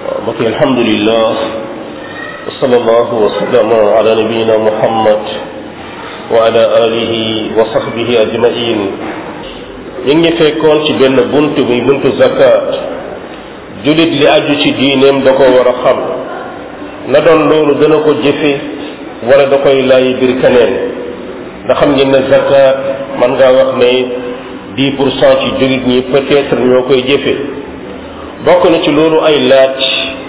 mbokk alhamdulillah wa sallallahu wa sallama ala nabiyina muhammad wa ala alihi wa sahbihi ajmain ñu ngi fekkoon ci benn bunt muy buntu zakat julit li aju ci diineem da ko war a xam na doon loolu dana ko jëfe wala da koy laay biir keneen nga xam ngeen ne zakat man ngaa wax ne dix pour cent ci julit ñi peut-être ñoo koy jëfe bokk na ci loolu ay laaj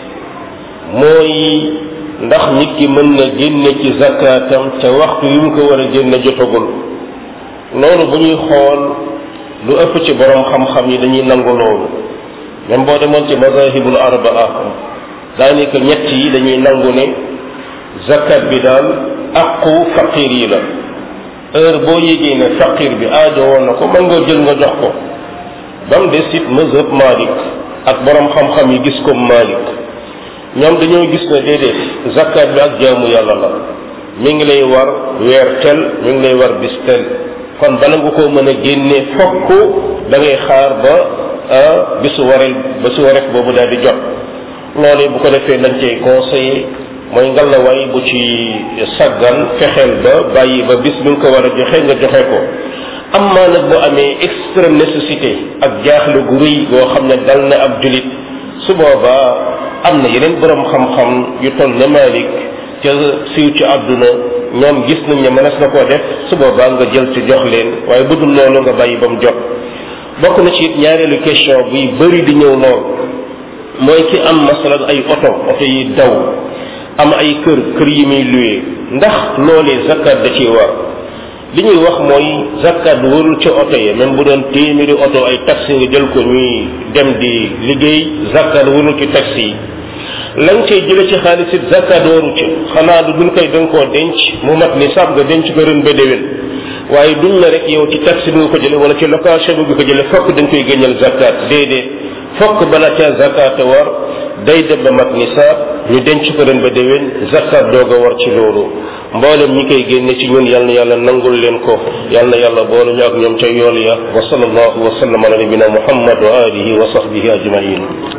mooy ndax nit ki mën na génne ci zakatam ca waxtu yu mu ko war a génne jotagul loolu bu ñuy xool lu ëpp ci borom xam-xam yi dañuy nangu loolu même boo demoon ci mazahibul arbaa daanaka ñett yi dañuy nangu ne zakat bi daal aqu faqir yi la heure boo yégee ne faqir bi aajo woon na ko mën nga jël nga jox ko ba mu des it mazhab Malik ak borom xam-xam yi gis comme Malik ñoom dañoo gis ne déedéet zakat bi ak jaamu yàlla la mi ngi lay war weer tel mi ngi lay war bis tel kon bala nga koo mën a génne fokk da ngay xaar ba bisu warel bisu wareef boobu daal di jot loolu bu ko defee lañ cay conseillé mooy ngalawaay bu ci saggan fexeel ba bàyyi ba bis bi nga ko war a joxe nga joxe ko amma nag bu amee extrême nécessité ak jaaxle gu rëy goo xam ne dal na ab julit su boobaa am na yeneen borom xam-xam yu toll ne Malik ca siiw ci àdduna ñoom gis nañ ne mënees na koo def su boobaa nga jël ci jox leen waaye bu dul loolu nga bàyyi ba mu jot bokk na ci it ñaareelu question buy bëri di ñëw lool mooy ki am masalan ay oto oto yi daw am ay kër kër yi muy luye ndax loolee zakat da ciy war li ñuy wax mooy zakat warul ci oto yi même bu doon téeméeri oto ay taxi nga jël ko ñuy dem di liggéey zakat warul ci taxi yi lañ cay jële ci xaalis it zakat waru ci xanaa du duñ koy danga koo denc mu mat ni sab nga denc ko ren ba déwén waaye duñ la rek yow ci taxi bi nga ko jële wala ci location bi nga ko jële fokk dañ koy génneel zakat déedéet fokk bala ca zakat war day dem ba mat nisaab ñu denc ko ren ba déwén zakat doog a war ci loolu mboolem ñi koy génne ci ñun yal na yàlla nangul leen ko yal na yàlla boole ñu ak ñoom ca yool ya wa sallallahu wa sallam ala nabina muhammad wa alihi wa sahbihi ajmain